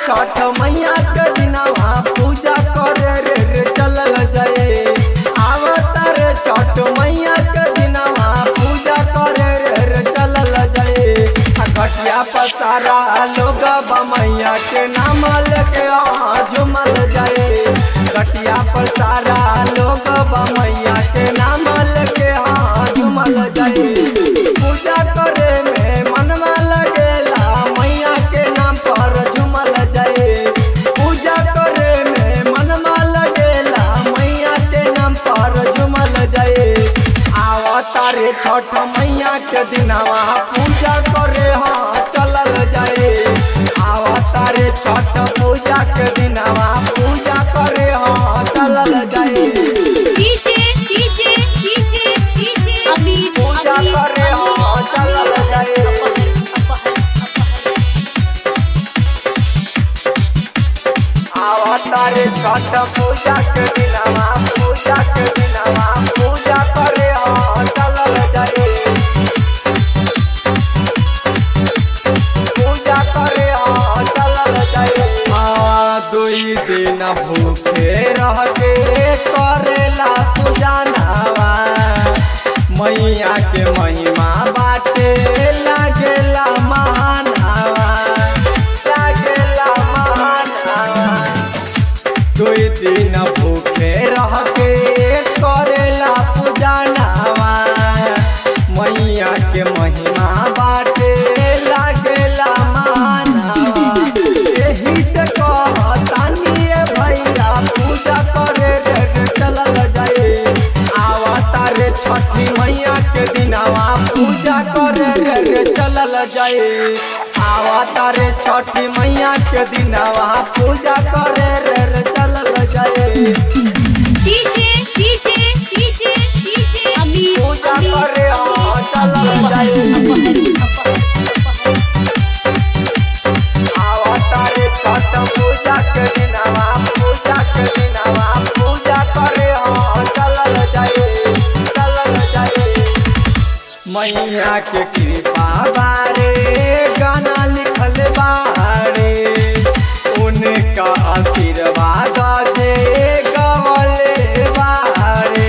छठ मैया के दिनवा पूजा करे रे रे चलल जाए आवतारे छठ मैया के दिनवा पूजा करे रे रे चलल जाए आ घटिया पसारा लोग मैया के नाम लेके आ झुमल जाए घटिया पसारा लोग मैया के नाम लेके आ झुमल जाए पूजा करे में मनवा लगेला मैया के नाम पर झुमल जाए पूजा करे में मनवा लगेला मैया के नाम पर झुमल जाए आवतारे छठ मैया के दिनवा पूजा करे हाँ चलल जाए आवतारे छठ पूजा के दिनवा पूजा करे हाँ चलल जाए डीजे डीजे डीजे डीजे अमीर पूजा अमीर करे हाँ चलल जाए आवतारे छठ पूजा के दिनवा पूजा के दिनवा पूजा करे हाँ चलल जाए पूजा करे हाँ चलल जाए हाँ दुई दिन भूखे रह के करेला पूजा नवा मैया के महिमा बाटे लागेला महानवा लागेला महानवा दुई दिन भूखे रह के करेला पूजा नवा मैया के महिमा बाटे लागेला मानवा एही से कहतानी ए भैया पूजा करे रे रे चलल जाए आवतारे छठी मैया के दिनवा पूजा करे रे रे चलल जाए आवतारे छठी मैया के दिनवा पूजा करे रे रे चलल जाए डीजे डीजे डीजे डीजे अमीर पूजा अमीर करे हाँ चलल जाए आवतारे छठ पूजा के दिनवा पूजा के दिनवा पूजा करे हाँ चलल जाए चलल जाए मैया के कृपा बारे गाना लिखल बारे उनका आशीर्वाद से गवले बारे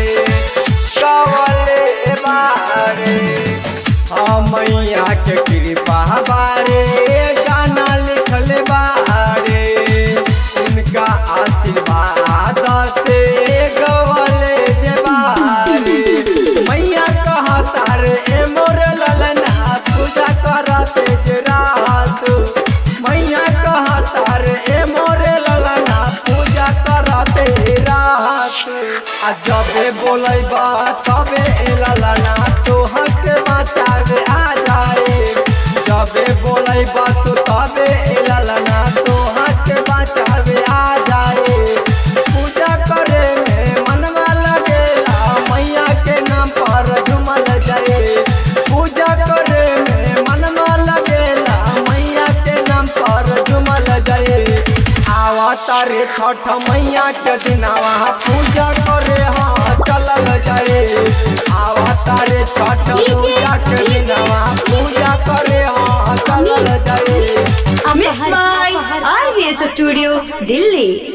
गवले बारे हाँ मैया के कृपा बारे गाना लिखल बारे उनका आशीर्वाद से गवले जे बारे मैया कहता रे ए मोर ललना पूजा करते जे रात मैया कहता रे ए मोर ललना पूजा करते रात आ जबे बोलै बा तबे ए ललना तोहर के बचावे आ जाए जबे बोलै बा तू तबे ए ललना तोहर के बचावे आ जाए पूजा करे में मनवा लगेला मैया के नाम पर झुमल जाए पूजा करे में मनवा लगेला मैया के नाम पर झुमल जाए आवतारे छठ मैया के दिनवा पूजा करे हाँ चलल जाए आवतारे छठ पूजा के दिनवा पूजा करे हाँ चलल जाए Mixed by RVS Studio, Delhi.